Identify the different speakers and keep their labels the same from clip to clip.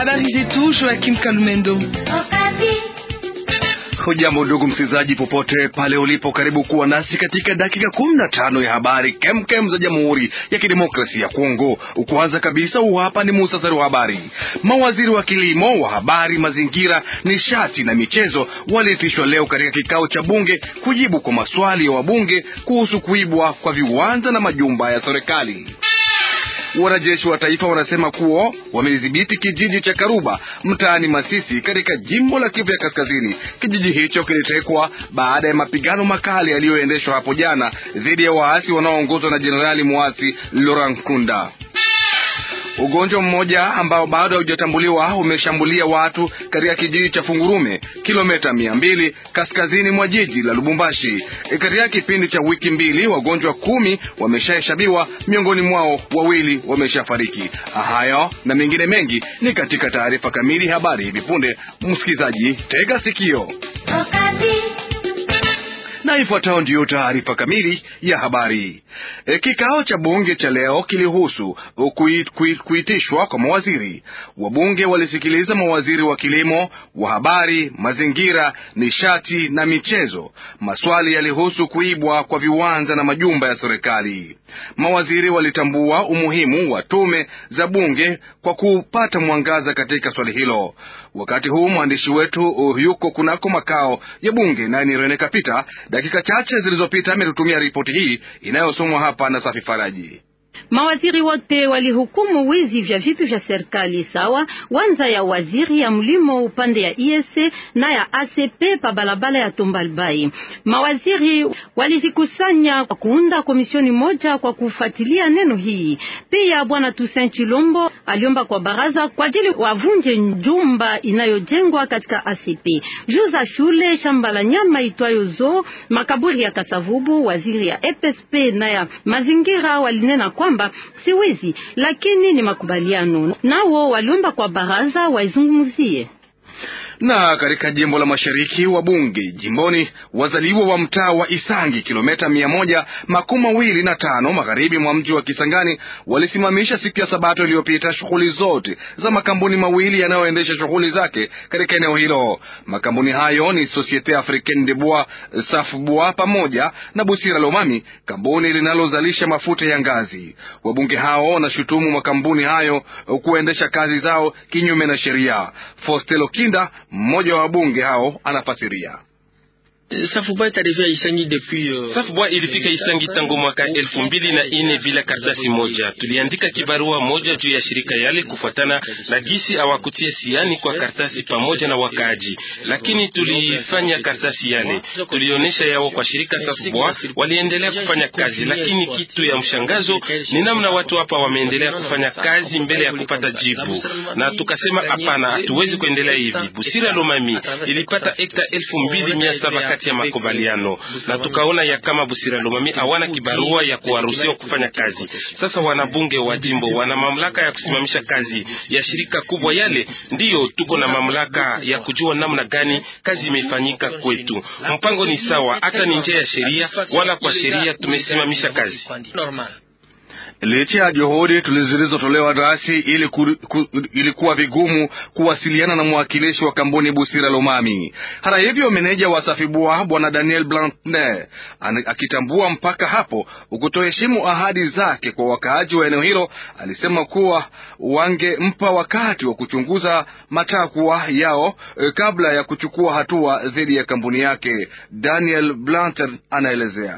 Speaker 1: Habari zetu Joakim Kalumendo.
Speaker 2: Hujambo ndugu msikilizaji, popote pale ulipo, karibu kuwa nasi katika dakika kumi na tano ya habari kemkem za Jamhuri ya Kidemokrasia ya Kongo. Kwanza kabisa, huu hapa ni muhtasari wa habari. Mawaziri wa kilimo, wa habari, mazingira, nishati na michezo waliitishwa leo katika kikao cha bunge kujibu kwa maswali ya wabunge kuhusu kuibwa kwa viwanja na majumba ya serikali. Wanajeshi wa taifa wanasema kuwa wamedhibiti kijiji cha Karuba mtaani Masisi katika jimbo la Kivu ya Kaskazini. Kijiji hicho kilitekwa baada ya mapigano makali yaliyoendeshwa hapo jana dhidi ya waasi wanaoongozwa na jenerali muasi Laurent Nkunda. Ugonjwa mmoja ambao bado haujatambuliwa umeshambulia watu katika kijiji cha Fungurume, kilomita mia mbili kaskazini mwa jiji la Lubumbashi. E, katika kipindi cha wiki mbili wagonjwa kumi wameshahesabiwa, miongoni mwao wawili wameshafariki. Hayo na mengine mengi ni katika taarifa kamili habari hivi punde. Msikilizaji, tega sikio na ifuatayo ndiyo taarifa kamili ya habari. E, kikao cha bunge cha leo kilihusu kuit, kuit, kuitishwa kwa mawaziri. Wabunge walisikiliza mawaziri wa kilimo, wa habari, mazingira, nishati na michezo. Maswali yalihusu kuibwa kwa viwanja na majumba ya serikali. Mawaziri walitambua umuhimu wa tume za bunge kwa kupata mwangaza katika swali hilo. Wakati huu mwandishi wetu yuko kunako makao ya bunge, naye ni Rene Kapita. Dakika chache zilizopita ametutumia ripoti hii inayosomwa hapa na Safi Faraji.
Speaker 3: Mawaziri wote walihukumu wizi vya vitu vya serikali sawa wanza ya waziri ya mlimo upande ya ISC na ya ACP pa balabala ya Tombalbai. Mawaziri walizikusanya kwa kuunda komisioni moja kwa kufuatilia neno hii. Pia bwana Toussaint Chilombo aliomba kwa baraza kwa ajili wavunje jumba inayojengwa katika ACP juu za shule, shamba la nyama itwayo zoo, makaburi ya Kasavubu. Waziri ya EPSP na ya mazingira walinena kwamba si wizi lakini ni makubaliano. Nao waliomba kwa baraza waizungumzie
Speaker 2: na katika jimbo la mashariki wa bunge jimboni, wazaliwa wa mtaa wa Isangi kilomita mia moja makumi mawili na tano magharibi mwa mji wa Kisangani walisimamisha siku ya Sabato iliyopita shughuli zote za makampuni mawili yanayoendesha shughuli zake katika eneo hilo. Makampuni hayo ni Societe Africaine de Bois Safbois pamoja na Busira Lomami, kampuni linalozalisha mafuta ya ngazi. Wabunge hao wanashutumu makampuni hayo kuendesha kazi zao kinyume na sheria. Fostelo Kinda mmoja wa wabunge hao anafasiria.
Speaker 4: Safbois ilifika Isangi tangu mwaka elfu mbili na ine bila karatasi moja. Tuliandika kibarua moja juu ya shirika yale kufuatana na gisi awakutia siani kwa karatasi pamoja na wakaaji, lakini tulifanya karatasi yale, tulionyesha yao kwa shirika Safbois, waliendelea kufanya kazi, lakini kitu ya mshangazo ni namna watu hapa wameendelea kufanya kazi mbele ya kupata jibu, na tukasema hapana, hatuwezi kuendelea hivi. Busira Lomami ilipata hekta elfu mbili mia saba kati ya makubaliano na tukaona ya kama Busira Lomami hawana kibarua ya kuwaruhusiwa kufanya kazi. Sasa wanabunge wa jimbo wana mamlaka ya kusimamisha kazi ya shirika kubwa yale, ndiyo tuko na mamlaka ya kujua namna gani kazi imefanyika kwetu. Mpango ni sawa, hata ni nje ya sheria, wala kwa sheria tumesimamisha kazi.
Speaker 2: Licha ya juhudi zilizotolewa rasi ili ku, ku, ilikuwa vigumu kuwasiliana na mwakilishi wa kampuni Busira Lomami. Hata hivyo, meneja wa Safibua bwana Daniel Blanne akitambua mpaka hapo ukutoheshimu ahadi zake kwa wakaaji wa eneo hilo, alisema kuwa wangempa wakati wa kuchunguza matakwa yao eh, kabla ya kuchukua hatua dhidi ya kampuni yake. Daniel Blanter anaelezea.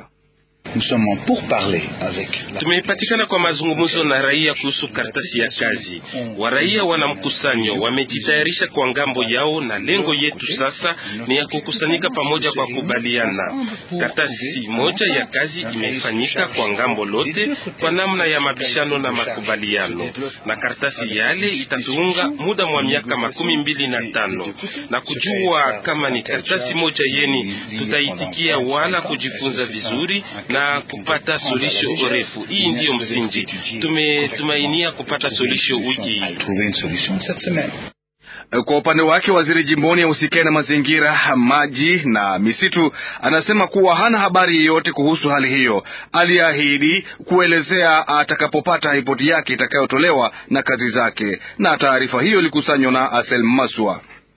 Speaker 4: Tumepatikana kwa mazungumzo na raia kuhusu karatasi ya kazi. Waraia wana mkusanyo, wamejitayarisha kwa ngambo yao, na lengo yetu sasa ni ya kukusanyika pamoja kwa kubaliana. Karatasi moja ya kazi imefanyika kwa ngambo lote kwa namna ya mabishano na makubaliano, na karatasi yale itatuunga muda mwa miaka makumi mbili na tano na kujua kama ni karatasi moja yeni tutaitikia wala kujifunza vizuri na kupata suluhisho refu. Hii ndiyo msingi, tumetumainia kupata suluhisho wiki hii.
Speaker 2: Kwa upande wake waziri jimboni ya usikae na mazingira, maji na misitu anasema kuwa hana habari yoyote kuhusu hali hiyo. Aliahidi kuelezea atakapopata ripoti yake itakayotolewa na kazi zake, na taarifa hiyo ilikusanywa na Asel Maswa.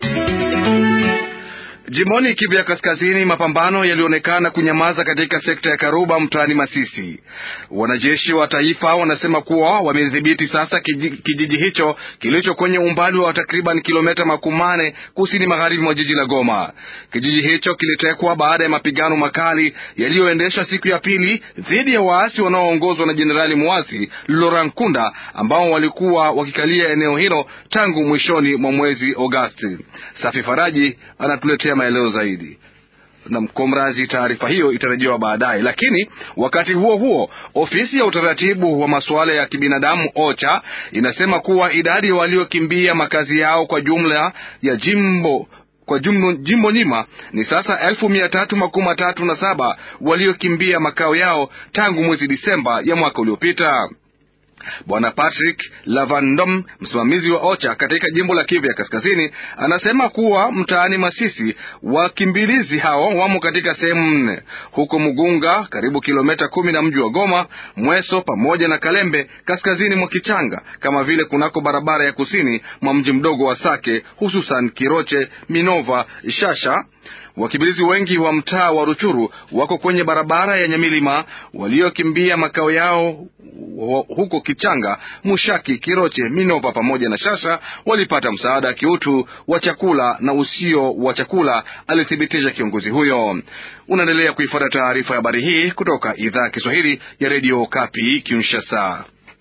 Speaker 2: Jimboni Kivu ya Kaskazini, mapambano yalionekana kunyamaza katika sekta ya Karuba mtaani Masisi. Wanajeshi wa taifa wanasema kuwa wamedhibiti sasa kijiji, kijiji hicho kilicho kwenye umbali wa takriban kilomita makumi mane kusini magharibi mwa jiji la Goma. Kijiji hicho kilitekwa baada ya mapigano makali yaliyoendeshwa siku ya pili dhidi ya waasi wanaoongozwa na jenerali muasi Laurent Nkunda ambao walikuwa wakikalia eneo hilo tangu mwishoni mwa mwezi Agosti. Safi Faraji anatuletea maelezo zaidi na mkomrazi. Taarifa hiyo itarejewa baadaye, lakini wakati huo huo, ofisi ya utaratibu wa masuala ya kibinadamu OCHA inasema kuwa idadi ya waliokimbia makazi yao kwa jumla ya jimbo kwa jumbo, jimbo nyima ni sasa elfu mia tatu makumi matatu na saba waliokimbia makao yao tangu mwezi Disemba ya mwaka uliopita. Bwana Patrick Lavandom, msimamizi wa OCHA katika jimbo la Kivu ya Kaskazini, anasema kuwa mtaani Masisi wakimbilizi hao wamo katika sehemu nne: huko Mugunga, karibu kilomita kumi na mji wa Goma, Mweso pamoja na Kalembe, kaskazini mwa Kichanga, kama vile kunako barabara ya kusini mwa mji mdogo wa Sake, hususan Kiroche, Minova, Shasha. Wakimbilizi wengi wa mtaa wa Ruchuru wako kwenye barabara ya Nyamilima, waliokimbia makao yao huko Kichanga, Mushaki, Kiroche, Minova pamoja na Shasha walipata msaada wa kiutu wa chakula na usio wa chakula, alithibitisha kiongozi huyo. Unaendelea kuifuata taarifa ya habari hii kutoka idhaa ya Kiswahili ya redio Kapi Kinshasa.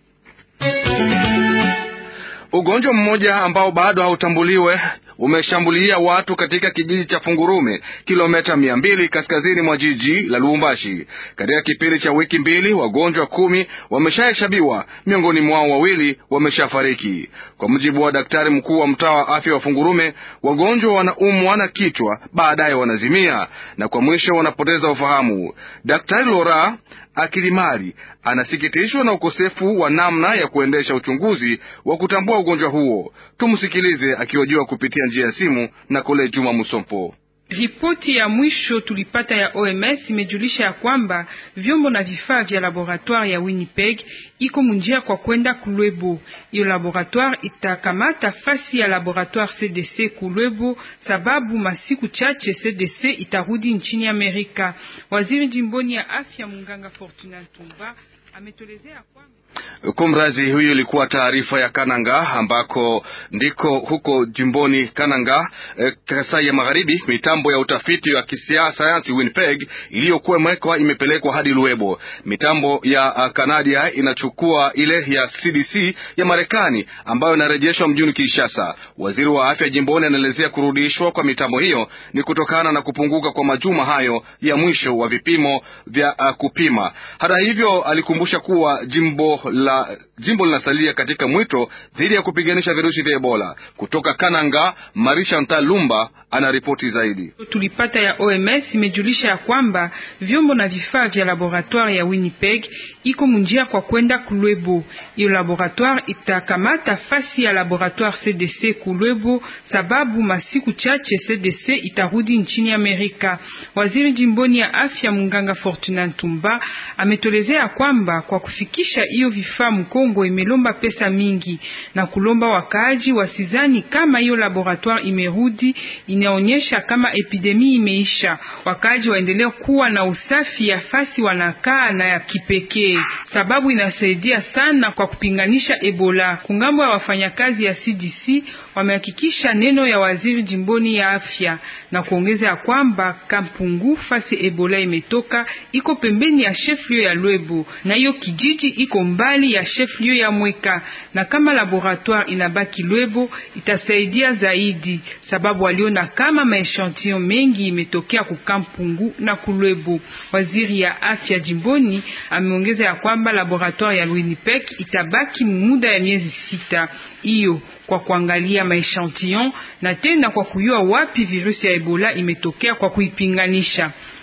Speaker 2: Ugonjwa mmoja ambao bado hautambuliwe umeshambulia watu katika kijiji cha Fungurume, kilomita mia mbili kaskazini mwa jiji la Lubumbashi. Katika kipindi cha wiki mbili, wagonjwa kumi wameshahesabiwa, miongoni mwao wawili wameshafariki. Kwa mujibu wa daktari mkuu wa mtaa wa afya wa Fungurume, wagonjwa wanaumwa na kichwa, baadaye wanazimia na kwa mwisho wanapoteza ufahamu. Daktari Lora Akilimari anasikitishwa na ukosefu wa namna ya kuendesha uchunguzi wa kutambua ugonjwa huo. Tumsikilize akihojiwa kupitia njia ya simu na Kole Juma Musompo.
Speaker 1: Ripoti ya mwisho tulipata ya OMS imejulisha ya kwamba vyombo na vifaa vya laboratoire ya Winnipeg iko munjia kwa kwenda Kulwebo. Iyo laboratoire itakamata fasi ya laboratoire CDC Kulwebo, sababu masiku chache CDC itarudi nchini Amerika. Waziri jimboni ya afya Munganga Fortuna Ntumba ametolezea kwamba
Speaker 2: Kumrazi, huyu ilikuwa taarifa ya Kananga ambako ndiko huko jimboni Kananga eh, Kasai ya Magharibi. Mitambo ya utafiti wa kisayansi Winnipeg iliyokuwa imewekwa imepelekwa hadi Luebo. Mitambo ya uh, Kanadia inachukua ile ya CDC ya Marekani ambayo inarejeshwa mjini Kinshasa. Waziri wa afya jimboni anaelezea kurudishwa kwa mitambo hiyo ni kutokana na kupunguka kwa majuma hayo ya mwisho wa vipimo vya uh, kupima. Hata hivyo, alikumbusha kuwa jimbo la jimbo linasalia katika mwito dhidi ya kupiganisha virusi vya Ebola. Kutoka Kananga, Marisha Ntalumba ana ripoti zaidi.
Speaker 1: Tulipata ya OMS imejulisha ya kwamba vyombo na vifaa vya laboratoire ya Winnipeg iko munjia kwa kwenda Kulwebo. Iyo laboratoire itakamata fasi ya laboratoire CDC Kulwebo, sababu masiku chache CDC itarudi nchini Amerika. Waziri jimboni ya afya Munganga Fortuna Ntumba ametolezea kwamba kwa kufikisha hiyo vifaa Mkongo imelomba pesa mingi na kulomba wakaaji wasizani kama hiyo laboratoire imerudi, inaonyesha kama epidemia imeisha. Wakaaji waendelee kuwa na usafi ya fasi wanakaa na ya kipekee, sababu inasaidia sana kwa kupinganisha Ebola. Kungambo ya wafanyakazi ya CDC wamehakikisha neno ya waziri jimboni ya afya na kuongeza ya kwamba Kampungu fasi Ebola imetoka iko pembeni ya chef-lieu ya Lwebo na hiyo kijiji iko mbali ya chef-lieu ya Mweka, na kama laboratoire inabaki Lwebo itasaidia zaidi, sababu waliona kama maechantillon mengi imetokea kukampungu na Kulwebo. Waziri ya afya jimboni ameongeza ya kwamba laboratoire ya Winnipeg itabaki muda ya miezi sita hiyo kwa kuangalia maechantillon na tena kwa kujua wapi virusi ya Ebola imetokea kwa kuipinganisha.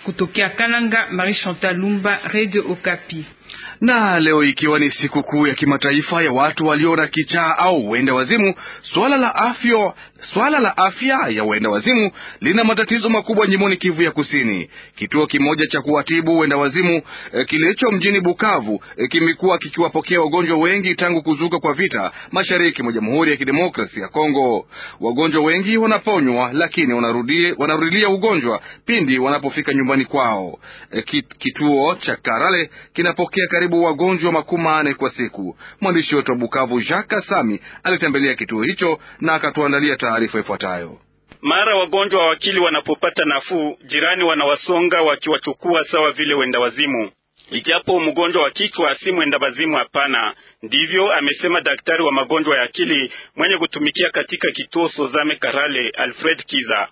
Speaker 1: Kutokea Kananga, Marie Chantal Lumba, Radio Okapi
Speaker 2: na leo ikiwa ni siku kuu ya kimataifa ya watu walio na kichaa au wenda wazimu, swala la afya swala la afya ya wenda wazimu lina matatizo makubwa jimboni Kivu ya Kusini. Kituo kimoja cha kuwatibu wenda wazimu e, kilicho mjini Bukavu e, kimekuwa kikiwapokea wagonjwa wengi tangu kuzuka kwa vita mashariki mwa Jamhuri ya Kidemokrasia ya Kongo. Wagonjwa wengi wanaponywa, lakini wanarudi, wanarudilia ugonjwa pindi wanapofika nyumbani kwao. E, kituo cha Karale kinapokea karibu wagonjwa makumi manne kwa siku. Mwandishi wetu wa Bukavu Jacques Sami alitembelea kituo hicho na akatuandalia taarifa ifuatayo.
Speaker 5: Mara wagonjwa wa akili wanapopata nafuu, jirani wanawasonga wakiwachukua sawa vile wenda wazimu. Ijapo mgonjwa wa kichwa si mwenda wazimu, hapana. Ndivyo amesema daktari wa magonjwa ya akili mwenye kutumikia katika kituo Sozame Karale, Alfred Kiza.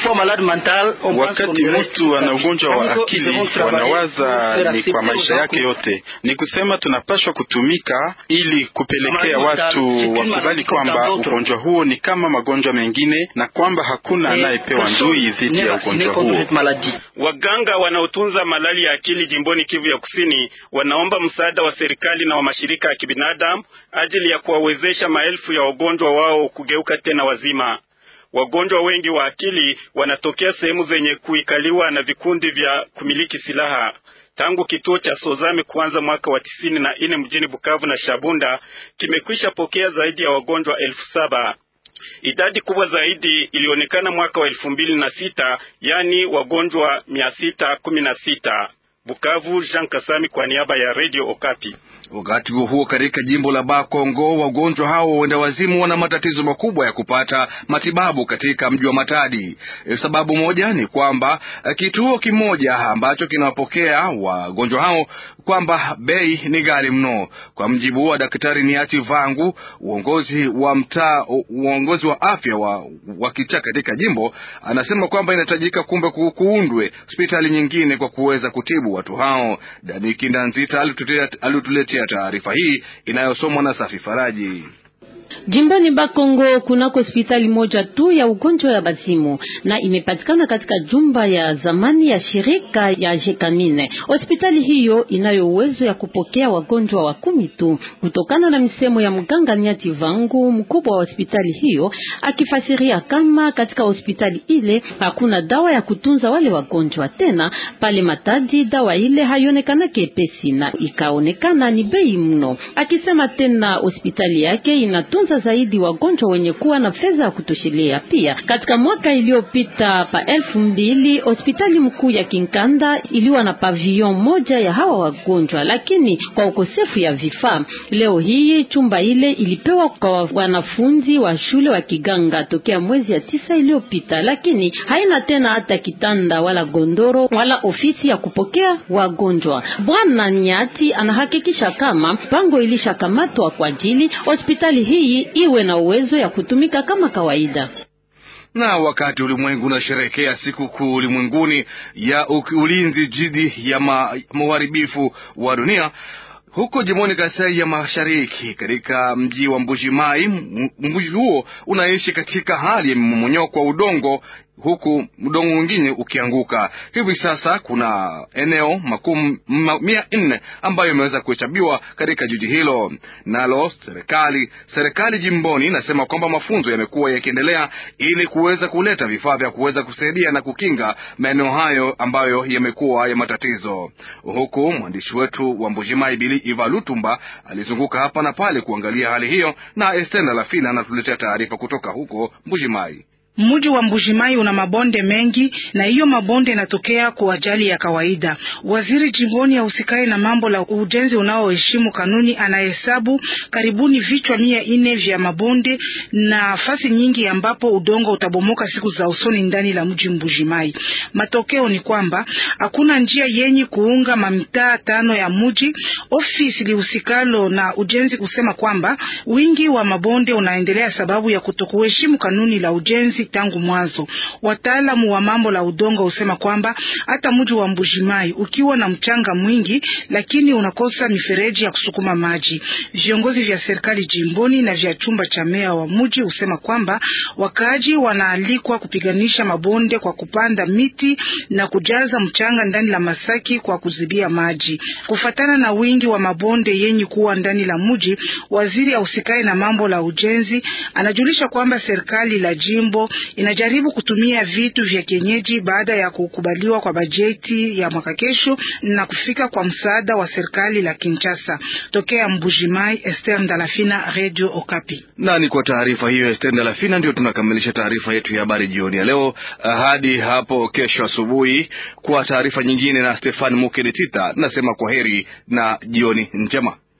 Speaker 6: Wakati mtu ana ugonjwa wa akili wanawaza ni kwa maisha yake yote. Ni kusema tunapashwa kutumika ili kupelekea watu wakubali kwamba ugonjwa huo ni kama magonjwa mengine na kwamba hakuna anayepewa ndui dhidi ya ugonjwa huo.
Speaker 5: Waganga wanaotunza malali ya akili jimboni Kivu ya Kusini wanaomba msaada wa serikali na wa mashirika ya kibinadamu ajili ya kuwawezesha maelfu ya wagonjwa wao kugeuka tena wazima. Wagonjwa wengi wa akili wanatokea sehemu zenye kuikaliwa na vikundi vya kumiliki silaha. Tangu kituo cha Sozame kuanza mwaka wa tisini na nne mjini Bukavu na Shabunda kimekwisha pokea zaidi ya wagonjwa elfu saba. Idadi kubwa zaidi ilionekana mwaka wa elfu mbili na sita yani wagonjwa mia sita kumi na sita. Bukavu, Jean Kasami kwa niaba ya Radio Okapi.
Speaker 2: Wakati huo huo, katika jimbo la Bakongo, wagonjwa hao wenda wazimu wana matatizo makubwa ya kupata matibabu katika mji wa Matadi. E, sababu moja ni kwamba kituo kimoja ambacho kinawapokea wagonjwa hao kwamba bei ni ghali mno. Kwa mjibu wa Daktari Niati Vangu, uongozi wa mtaa, uongozi wa afya wa, wa kichaa katika jimbo, anasema kwamba inahitajika kumbe kuundwe hospitali nyingine kwa kuweza kutibu watu hao. Daniki Ndanzita alituletea taarifa hii inayosomwa na Safi Faraji.
Speaker 3: Jimbani Bakongo kunako hospitali moja tu ya ugonjwa ya bazimu na imepatikana katika jumba ya zamani ya shirika ya Jekamine. Hospitali hiyo inayo uwezo ya kupokea wagonjwa wa kumi tu, kutokana na misemo ya mganga Niati Vangu, mkubwa wa hospitali hiyo, akifasiria kama katika hospitali ile hakuna dawa ya kutunza wale wagonjwa. Tena pale Matadi dawa ile haionekana kepesi na ikaonekana ni bei mno, akisema tena hospitali yake inatunza zaidi wagonjwa wenye kuwa na fedha ya kutoshelea. Pia katika mwaka iliyopita pa elfu mbili hospitali mkuu ya Kinkanda iliwa na pavilion moja ya hawa wagonjwa, lakini kwa ukosefu ya vifaa, leo hii chumba ile ilipewa kwa wanafunzi wa shule wa kiganga tokea mwezi ya tisa iliyopita, lakini haina tena hata kitanda wala gondoro wala ofisi ya kupokea wagonjwa. Bwana Nyati anahakikisha kama pango ilishakamatwa kwa ajili hospitali hii iwe na uwezo ya kutumika kama kawaida.
Speaker 2: Na wakati ulimwengu unasherehekea siku kuu ulimwenguni ya ulinzi dhidi ya uharibifu wa dunia huko jimboni Kasai ya Mashariki, katika mji wa Mbujimai, mji huo unaishi katika hali ya mmomonyoko wa udongo huku udongo mwingine ukianguka. Hivi sasa kuna eneo makumi mia nne ambayo imeweza kuhesabiwa katika jiji hilo. Nalo serikali serikali jimboni inasema kwamba mafunzo yamekuwa yakiendelea ili kuweza kuleta vifaa vya kuweza kusaidia na kukinga maeneo hayo ambayo yamekuwa ya matatizo. Huku mwandishi wetu wa Mbujimai Bili Iva Lutumba alizunguka hapa na pale kuangalia hali hiyo, na Estenda Lafina anatuletea taarifa kutoka huko Mbujimai.
Speaker 7: Mji wa Mbujimai una mabonde mengi na hiyo mabonde inatokea kwa ajali ya kawaida. Waziri jimboni ya usikai na mambo la ujenzi unaoheshimu kanuni anahesabu karibuni vichwa mia nne vya mabonde na nafasi nyingi ambapo udongo utabomoka siku za usoni ndani la mji Mbujimai. Matokeo ni kwamba hakuna njia yenye kuunga mamitaa tano ya mji. Ofisi lihusikalo na ujenzi kusema kwamba wingi wa mabonde unaendelea sababu ya kutokuheshimu kanuni la ujenzi tangu mwanzo. Wataalamu wa mambo la udongo husema kwamba hata mji wa Mbujimai ukiwa na mchanga mwingi, lakini unakosa mifereji ya kusukuma maji. Viongozi vya serikali jimboni na vya chumba cha meya wa mji husema kwamba wakaaji wanaalikwa kupiganisha mabonde kwa kupanda miti na kujaza mchanga ndani la masaki kwa kuzibia maji. Kufatana na wingi wa mabonde yenye kuwa ndani la mji, waziri ausikae na mambo la ujenzi anajulisha kwamba serikali la jimbo inajaribu kutumia vitu vya kienyeji baada ya kukubaliwa kwa bajeti ya mwaka kesho na kufika kwa msaada wa serikali la Kinshasa. Tokea Mbujimai, Esther Ndalafina, Radio Okapi.
Speaker 2: Nani kwa taarifa hiyo Esther Ndalafina, ndio tunakamilisha taarifa yetu ya habari jioni ya leo. Hadi hapo kesho asubuhi kwa taarifa nyingine na Stefan Mukedetita, nasema kwa heri na jioni njema.